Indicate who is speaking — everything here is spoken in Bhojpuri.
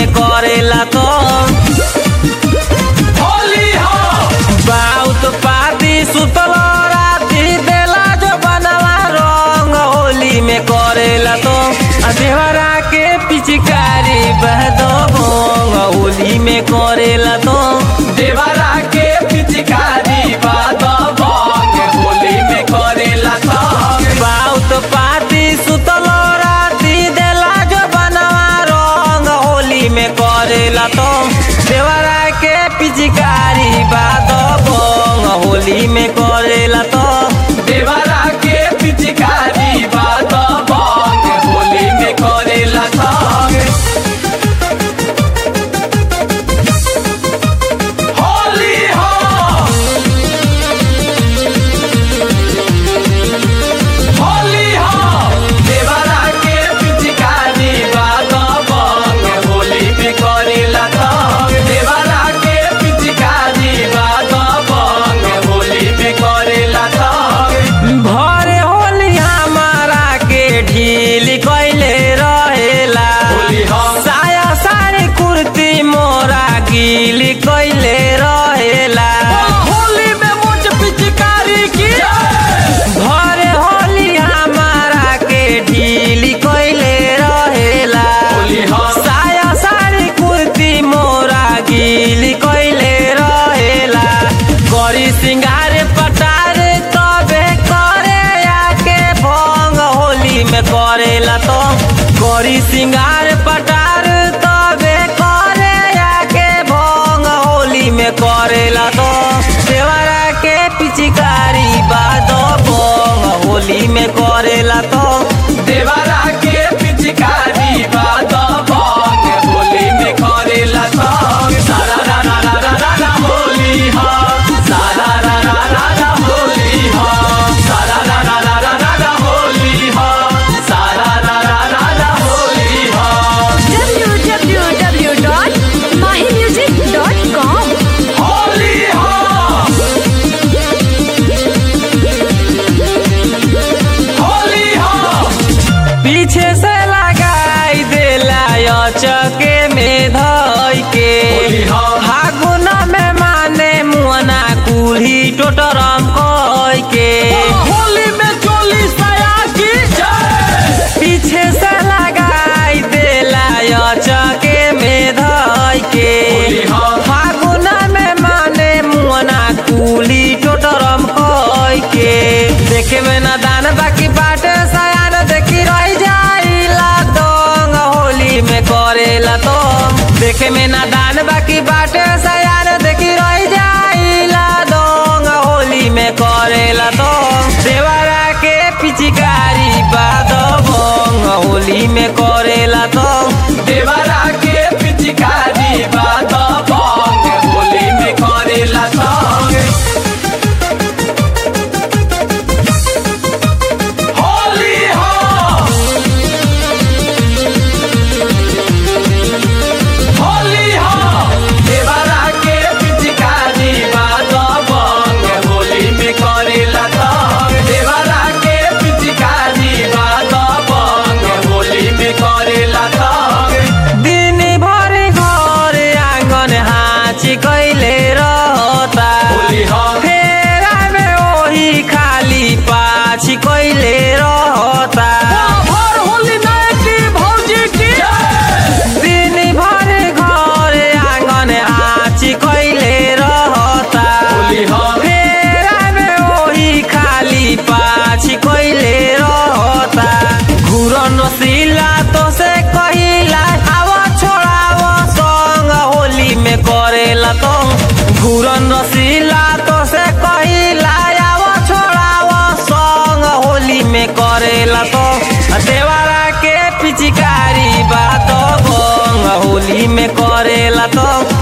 Speaker 1: में करेला तो
Speaker 2: होली हो
Speaker 1: बहुत पाती सुतल राती देला जो बनवा रंग होली में करेला तो आ देवरा के पिचकारी बहदो भोंग होली में करेला तो
Speaker 2: देवरा के पिचकारी बाद बंग होली में करेला तंग
Speaker 1: बहुत पाती सुतल राती देला जो बनवा रंग होली में करेला तो देवरा के पिचकारी बाद भोंग होली में करेला तो
Speaker 2: देवरा के पिचकारी बाद बंग होली में करेला तंग होली हो होली हो देवरा के पिचकारी बाद बंग होली में करेला तंग देवरा के पिचकारी बाद बंग होली में करेला तंग
Speaker 1: भरे होली हमारा के ढील कैले रहेला
Speaker 2: होली हो
Speaker 1: साया साड़ी कुर्ती मोरा गील कैले रहेला
Speaker 2: होली में मुझ पिचकारी की
Speaker 1: भरे होली हमारा के ढील कैले रहेला
Speaker 2: होली हो
Speaker 1: साया साड़ी कुर्ती मोरा गील कैले रहेला गरी सिंगार पटार तबे करे आके भंग होली में करेला तो गरी सिंगार पटार तबे करे आके भंग होली में करेला तो देवरा के पिचकारी बाद भंग होली में करेला तो
Speaker 2: देवरा के पिचकारी बाद बंग होली में करेला तंग सारा रा रा रा रा रा रा होली हो सारा रा रा रा रा होली हो सारा रा रा रा रा रा रा होली हो सारा रा रा रा रा होली हो
Speaker 3: www.mahimusic.com
Speaker 2: होली हो होली हो
Speaker 1: पीछे से लगाई देला चके में धई के
Speaker 2: होली हो।
Speaker 1: फागुन में माने मुअना कुल्ही टोटरम कई के
Speaker 2: होली में चोली सया की जय
Speaker 1: पीछे से लगाई देला चके में धई के
Speaker 2: होली हो।
Speaker 1: फागुन में माने मुअना कुल्ही टोटरम कई के देखे में ना दान बाकी बाटे सयान देखी रह जाइला दोंग होली में करेला तो देखे में ना दान बाकी बाटे सयान देखी रह जाइला दोंग होली में करेला तो देवरा के पिचकारी बाद भोंग होली में करेला तो
Speaker 2: देवरा के पिचकारी बाद बंग होली में करेला तंग होली हो होली हो देवरा के पिचकारी बाद बंग होली में करेला तंग देवरा के पिचकारी बाद बंग होली में करेला तंग
Speaker 1: दिन भर घर आंगन हाची कैले रहता
Speaker 2: होली हो
Speaker 1: फेरा में ओही खाली पाछी कैले रहता
Speaker 2: भर होली नायकी भौजी की
Speaker 1: दिन भर घर आंगन हाची कैले रहता
Speaker 2: होली हो
Speaker 1: फेरा में ओही खाली पाछी कैले रहता घुरन सिला तो से कहिला आवा छोड़ावा संग होली में करेला तो घुरन सिला तो से कहिला आवा छोड़ावा संग होली में करेला तो देवरा के पिचकारी बात भंग होली में करेला तो